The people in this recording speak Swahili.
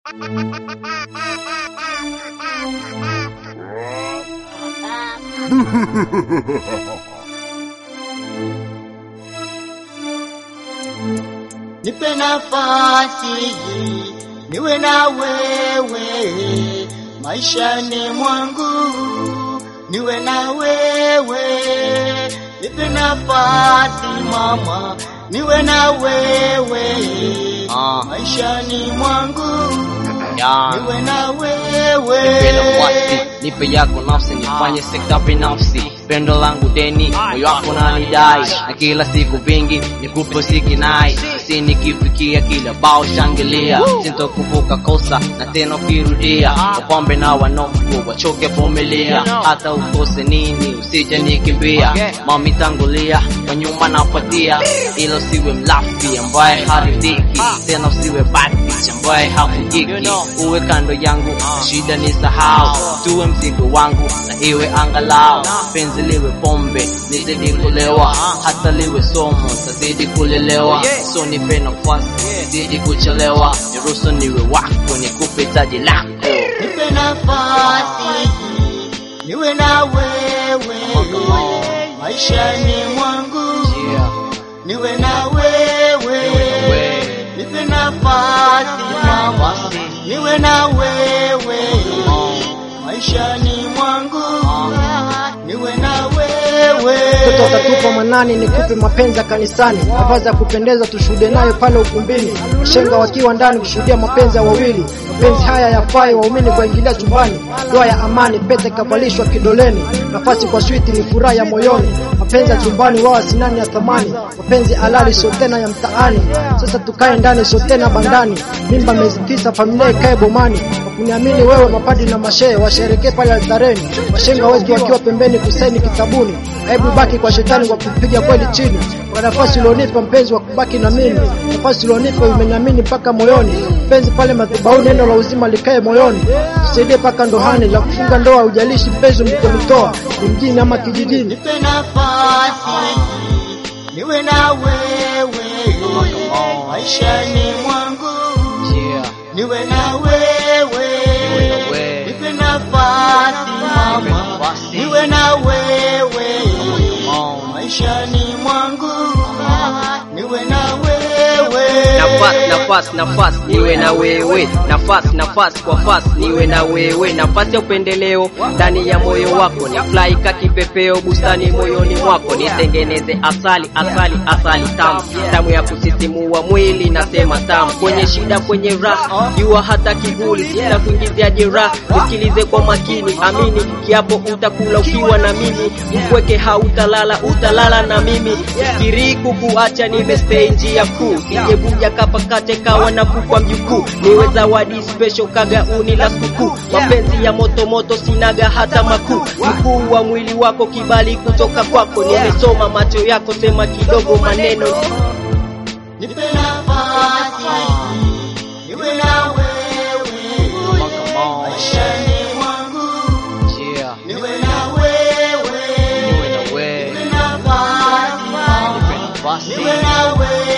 Nipe nafasi niwe na wewe maishani mwangu, niwe na wewe. Nipe nafasi mama, niwe na wewe Ah. maishani mwangu, Ya. niwe na Nipe wewe. nafasi, nipe yako nafsi, nifanye sekta binafsi. Pendo langu deni, moyo wako nanidai, na kila siku vingi nikupe sikinai. Si nikifikia kila bao shangilia, sintokuvuka kosa na tena ukirudia. Wapambe na wanofu wachoke vumilia, hata ukose nini usije nikimbia. Mami tangulia, kwa nyuma nafuatia, ila usiwe mlafi ambaye haridhiki, tena usiwe bad bitch ambaye hakujiki. Uwe kando yangu, shida ni sahau, tuwe mzigo wangu na iwe angalau. Penzi liwe pombe, nizidi kulewa, hata liwe somo, tazidi kulelewa. So nipe nafasi, zidi kuchelewa, niruhusu niwe wako, nikupe taji lako. Nipe nafasi niwe na wewe maishani mwangu, Yeah. niwe na wewe. Nipe nafasi mama, niwe na wewe maishani mwangu, niwe na wewe. kutoka tupo manani nikupe mapenzi ya kanisani, mavazi ya kupendeza tushuhudie nayo pale ukumbini, shenga wakiwa ndani kushuhudia mapenzi ya wawili. Mapenzi haya yafai waumini kuingilia chumbani, ndoa ya amani, pete kavalishwa kidoleni, nafasi kwa switi ni furaha ya moyoni. Mapenzi ya chumbani wao sinani ya thamani, mapenzi halali sio tena ya mtaani. Sasa tukae ndani sio tena bandani, mimba miezi tisa, familia ikae bomani. Kwa kuniamini wewe, mapadi na mashehe washerekee pale altareni, washenga wetu wakiwa pembeni kusaini kitabuni. Hebu baki kwa shetani kwa kupiga kweli chini, kwa nafasi ulionipa mpenzi wa kubaki na mimi, nafasi ulionipa umeniamini mpaka moyoni. Mpenzi pale madhabahuni, neno la uzima likae moyoni, tusaidie mpaka ndohani, la kufunga ndoa ujalishi mpenzi mlikonitoa, ni mjini ama kijijini. Nipe nafasi niwe na wewe maishani mwangu, Yeah. niwe na wewe. wewe. Nipe nafasi mama, nafasi. niwe na wewe Oh. maishani mwangu, niwe na wewe. nafasi nafasi nafasi niwe na wewe nafasi nafasi kwa fasi niwe na wewe nafasi ya upendeleo ndani ya moyo wako ni fly ka kipepeo bustani moyoni mwako nitengeneze asali asali asali tamu tamu ya kusisimua mwili nasema tamu kwenye shida kwenye raha jua hata kivuli sina kuingizia jeraha nisikilize kwa makini amini kiapo utakula ukiwa na mimi mpweke hautalala utalala na mimi fikiri kukuacha nimestay njia kuu sijebuja kapakate kawa na kukwa mjukuu niwe zawadi special kagauni la sikukuu mapenzi ya moto moto sinaga hata makuu mkuu wa mwili wako kibali kutoka kwako nimesoma macho yako sema kidogo maneno Nipe nafasi niwe na wewe maishani mwangu, Yeah. niwe na wewe. Niwe na wewe. Nipe nafasi Nafasi. niwe na wewe